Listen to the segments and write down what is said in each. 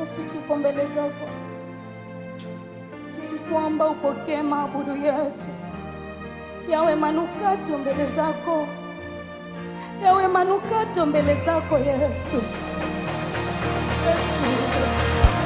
Yesu, tuko mbele zako, tulikuomba upokee maabudu yetu, yawe manukato mbele zako, yawe manukato mbele zako Yesu. Yes, Jesus.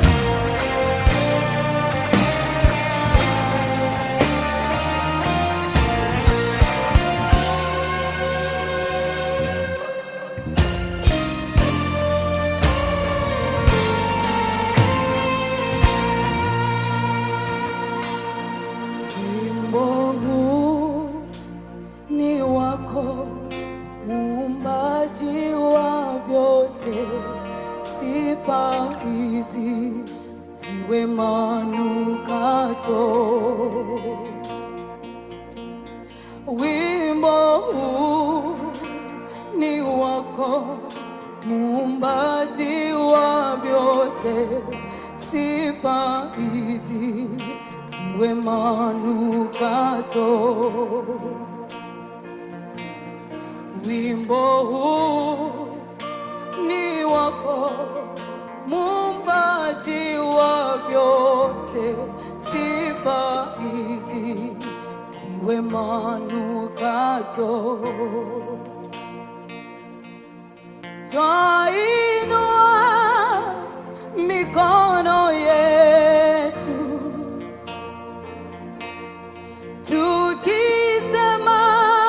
Wimbo huu ni wako, muumbaji wa vyote, sifa hizi ziwe manukato. Wimbo huu ni wako, muumbaji wa vyote, sifa hizi ziwe manukato. Wimbo huu ni wako, muumbaji wa vyote, sifa hizi ziwe manukato. Twainua mikono yetu tukisema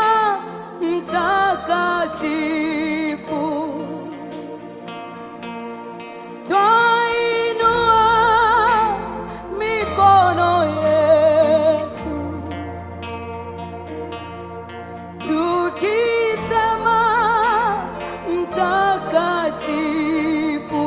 mtakatifu, twainua mikono yetu tukisema mtakatifu.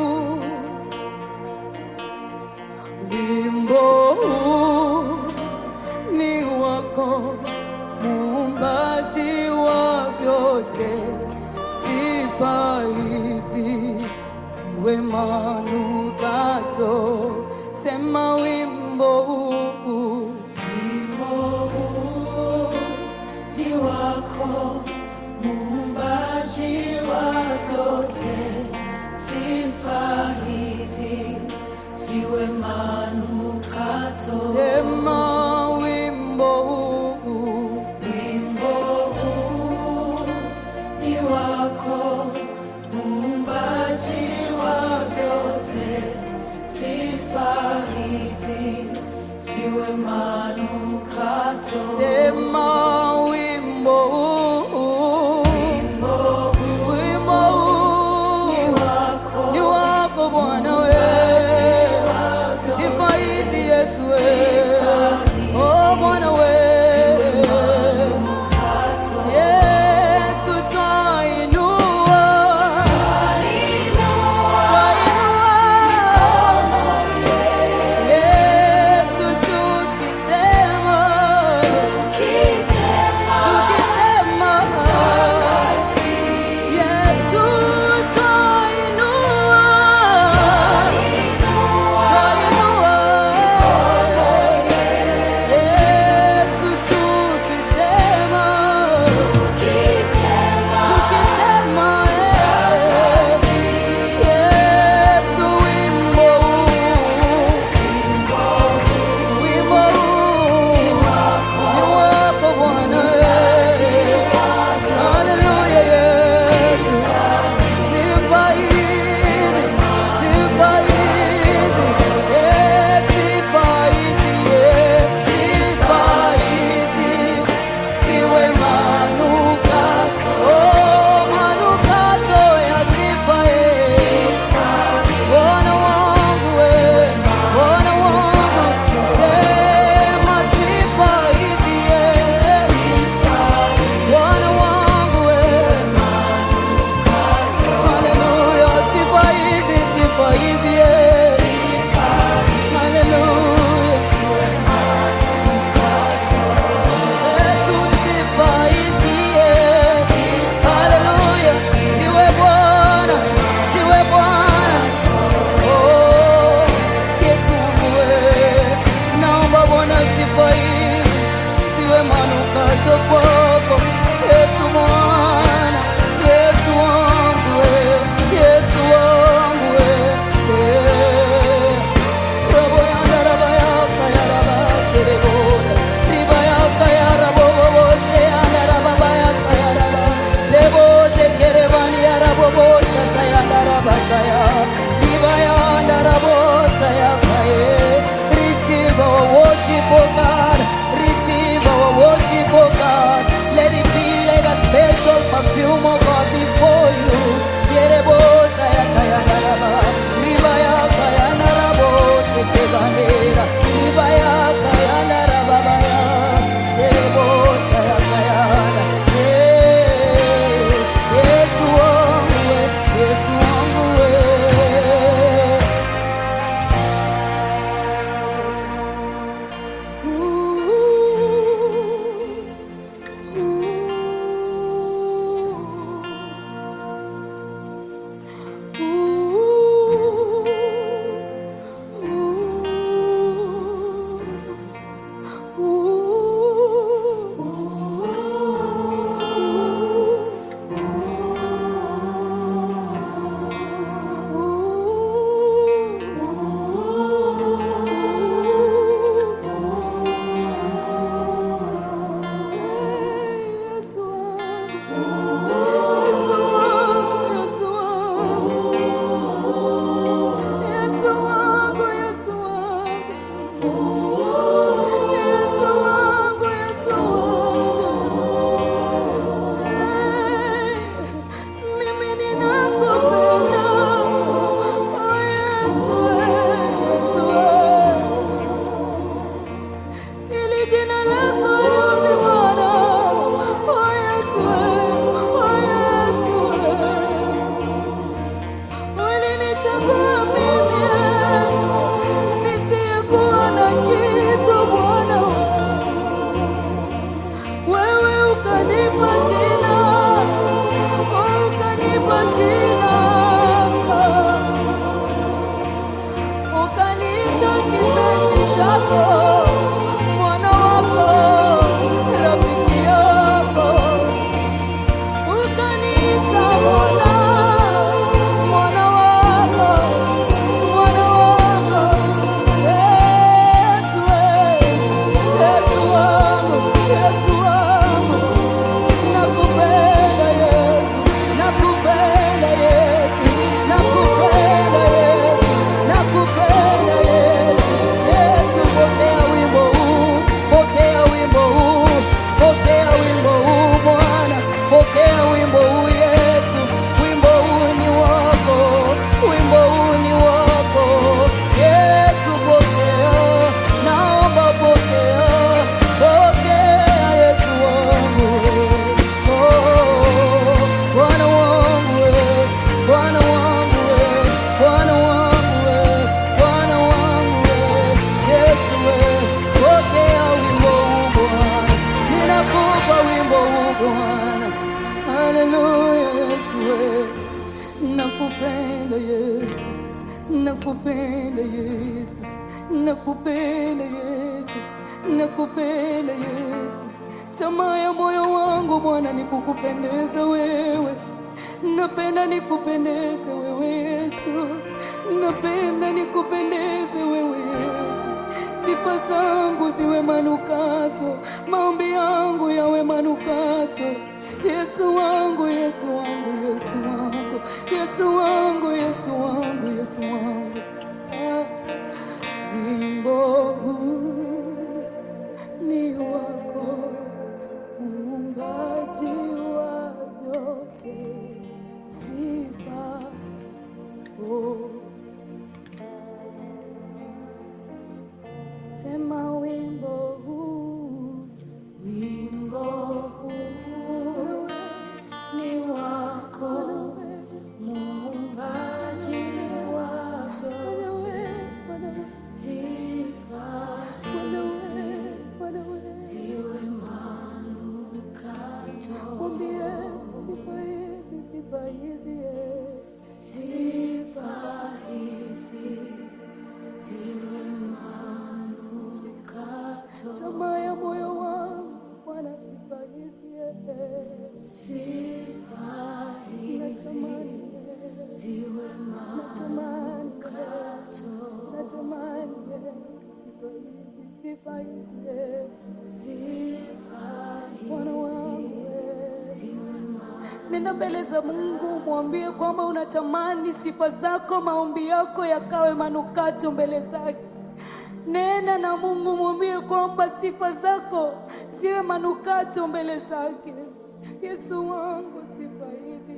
Wimbo huu ni wako, muumbaji wa vyote, sifa hizi ziwe manukato. Sema wimbo huu, wimbo huu ni wako, muumbaji wa vyote, sifa hizi ziwe manukato. Sema wimbo huu, wimbo huu ni wako, muumbaji wa vyote, sifa hizi ziwe manukato. Sema wimbo huu, wimbo huu ni wako, ni wako Bwana wewe, sifa hizi Yesu wewe, special perfume, oh God, before you. Yerebosa ya kayandaraba, riba ya kayandarabo, sesebandera, riba ya kayandaraba ya, serebosa ya kayanda. Yeah, Yesu wangu we, Yesu wangu we. Ili jina lako liwe Bwana. Oh, Yesu, oh, Yesu. Ulinichagua mimi nisiyekuwa na kitu Bwana. Wewe ukanipa jina, oh, ukanipa jina ukaniita kipenzi chako, mwana wako, rafiki yako, ukaniita Bwana, mwana wako, mwana wako, Yesu, Yesu wangu, Yesu wangu, nakupenda Yesu, nakupenda Yesu, nakupenda Yesu, nakupenda Yesu. Yesu, pokea wimbo huu, pokea wimbo huu, pokea wimbo huu Bwana, pokea wimbo huu Yesu, wimbo huu ni wako, wimbo huu ni wako Yesu, pokea, naomba pokea, pokea Yesu wangu. Oh, Bwana wangu we, Bwana wangu we, Bwana wangu we, Bwana wangu we, Yesu we, pokea wimbo huu Bwana, ninakupa wimbo huu Bwana. Haleluya Yesu we, nakupenda Yesu, nakupenda Yesu, nakupenda Yesu, nakupenda Yesu. Tamaa ya moyo wangu Bwana ni kukupendeza wewe, napenda nikupendeze wewe Yesu, napenda nikupendeze wewe Yesu. Sifa zangu ziwe manukato, maombi yangu yawe manukato. Yesu wangu, Yesu wangu, Yesu wangu, Yesu wangu, Yesu wangu, Yesu wangu. Ah, wimbo huu ni wako, muumbaji wa yote, sifa oh. Sema wimbo huu, wimbo huu ni wako, muumbaji wa vyote, sifa ziwe manukato. Mwambie sifa hizi, sifa hizi, eh. sifa hizi ziwe manukato. Tamaa ya moyo wangu Bwana, sifa hizi, eh. sifa hizi ziwe manukato. Natamani Yesu, sifa hizi, sifa hizi, eh. Bwana wangu eh. Nenda mbele za Mungu, mwambie kwamba unatamani sifa zako, maombi yako yakawe manukato mbele zake. Nenda na Mungu, mwambie kwamba sifa zako ziwe manukato mbele zake. Yesu wangu, sifa hizi